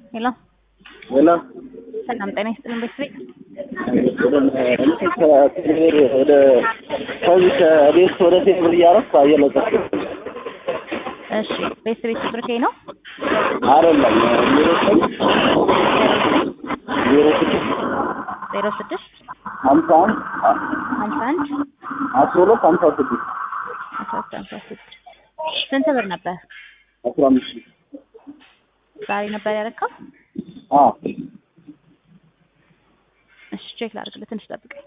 ሄሎ ሄሎ ሰላም ጤና ይስጥልን ቤተሰብ ከቴሌብር ወደ ከዚህ ከቤት ወደ ቴሌብር እያረፍኩ እየለቀኩ እሺ ቤተሰብ ቁጥር ከይ ነው አይደለም ዜሮ ስድስት ዜሮ ስድስት ዜሮ ስድስት ሀምሳ አንድ ሀምሳ አንድ አስራ ሁለት ሀምሳ ስድስት አስራ ሁለት ሀምሳ ስድስት ስንት ብር ነበር አስራ አምስት ሺህ ዛሬ ነበር ያረካው? አዎ እሺ ቼክ ላድርግልህ፣ ትንሽ ጠብቀኝ።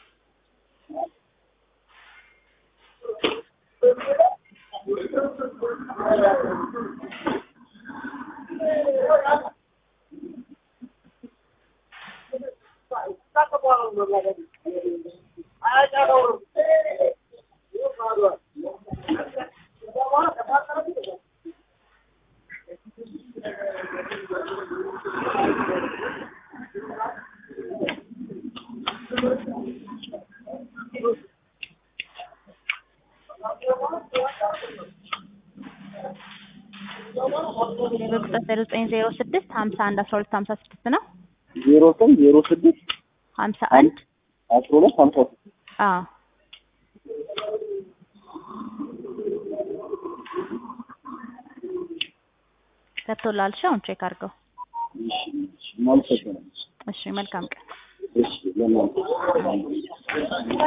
በቁጥር ዜሮ ዘጠኝ ዜሮ ስድስት ሀምሳ አንድ አስራ ሁለት ሀምሳ ስድስት ነው። ዜሮ ዘጠኝ ዜሮ ስድስት ሀምሳ አንድ አስራ ሁለት ሀምሳ ስድስት አዎ ገብቶልሃል? እሺ አሁን ቼክ አድርገው። እሺ እሺ እናመሰግናለን። እሺ መልካም ቀን። እሺ ለማለት